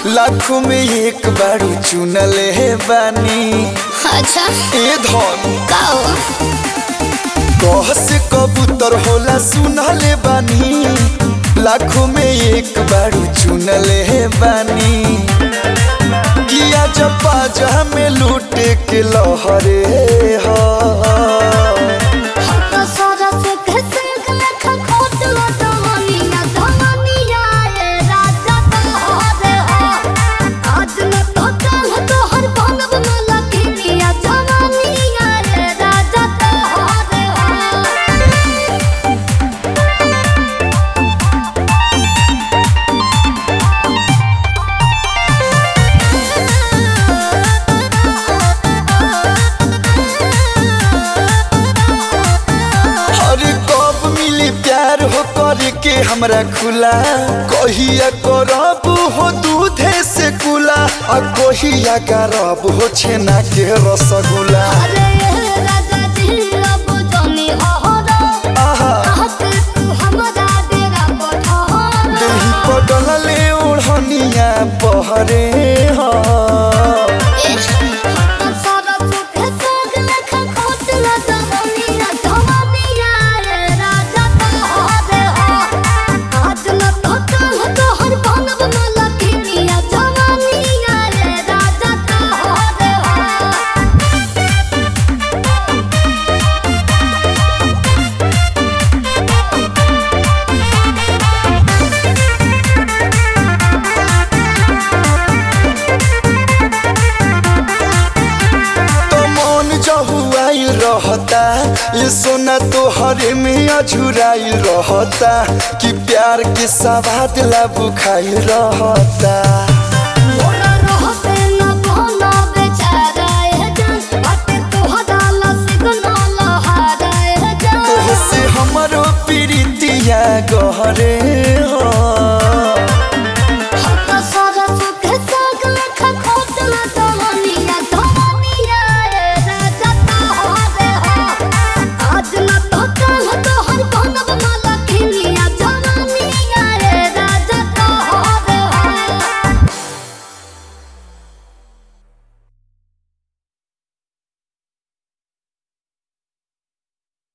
लाखों में एक बारू चुनले बानी अच्छा ए धन का हो कह से कबूतर होला सुनले बानी लाखों में एक बारू चुनले बानी किया जब बाजा में लूटे के लहरे हा हम तो सरस के संग लेखा खोट लो जवानिया जवानिया ए राजा तोहरे हो आज न तो कल तोहर बनब न लखनिया जवानिया ए राजा तोहरे हो अरे कब मिली प्यार हो करे के हमरा खुला कहिया करब हो दूधे से कुला आ कहिया करब हो छेना के रसगुल्ला अरे राजा जी अब जानी अहरा आहा आहत तू हमरा डेरा पठहरा देही पडल ले ओढ़निया बहरे हा तो मन जहुआई रहता ये सोना तोहरे में अझुराई रहता कि प्यार के सवाद ला बुखाई रहता